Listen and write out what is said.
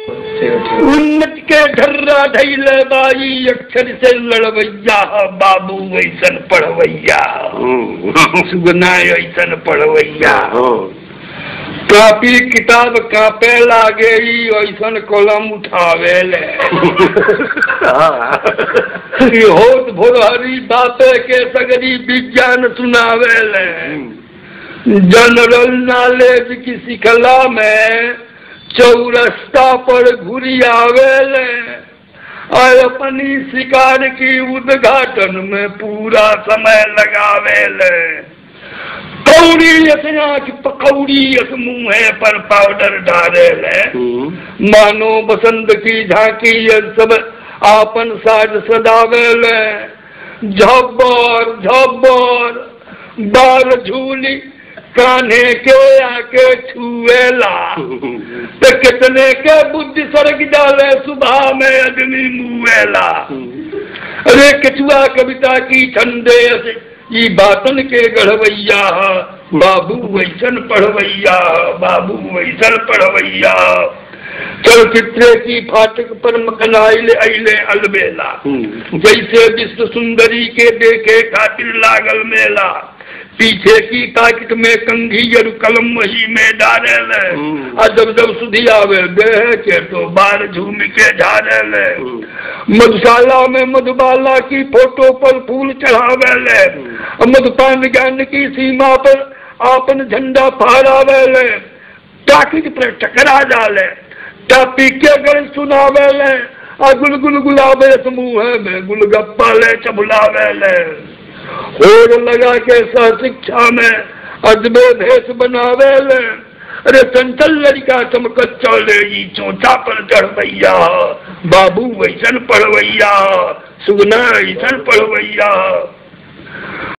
उन्नत के ढर्रा धैल बाई अक्षर से लड़वैया बाबू ऐसन पढ़वैया सुगना ऐसन पढ़वैया कापी किताब कापे लागे ही ऐसन कलम उठावे ले ई होत भोरहरी बापे के सगरी विज्ञान सुनावे ले जनरल नॉलेज की सिखला में चौरस्ता पर घुरी आवेले और अपनी शिकार की उद्घाटन में पूरा समय लगावेले कौड़ी यस आँख पकौड़ी यस मुँह पर पाउडर डालेले मानो बसंत की झांकी ये सब आपन साज सदावेले झब्बर झब्बर बार झूली कान्हे के आके छुएला तो कितने के बुद्धि सड़क डाले सुबह में आदमी मुएला अरे केचुआ कविता की ठंडे से ई बातन के गढ़वैया बाबू वैसन पढ़वैया बाबू वैसन पढ़वैया चलचित्र की फाटक पर मकनाइल अइले अलबेला जैसे विश्व सुंदरी के देखे खातिर लागल मेला पीछे की ताकत में कंघी जरू कलम वही में डाले और जब जब सुधी आवे बेह के तो बार झूम के झाड़े ले मधुशाला में मधुबाला की फोटो पर फूल चढ़ावे ले और मधुपान ज्ञान की सीमा पर आपन झंडा फहरावे ले ताकत पर टकरा डाले टापी के गण सुनावे ले और गुल गुल गुलाबे समूह में गुलगप्पा ले चबुलावे ले होड़ लगा के सह शिक्षा में अजबे भेष बनावे ले अरे चंचल लड़का चमकत चले ई चोचा पर चढ़वैया बाबू वैसन पढ़वैया सुगना ऐसन पढ़वैया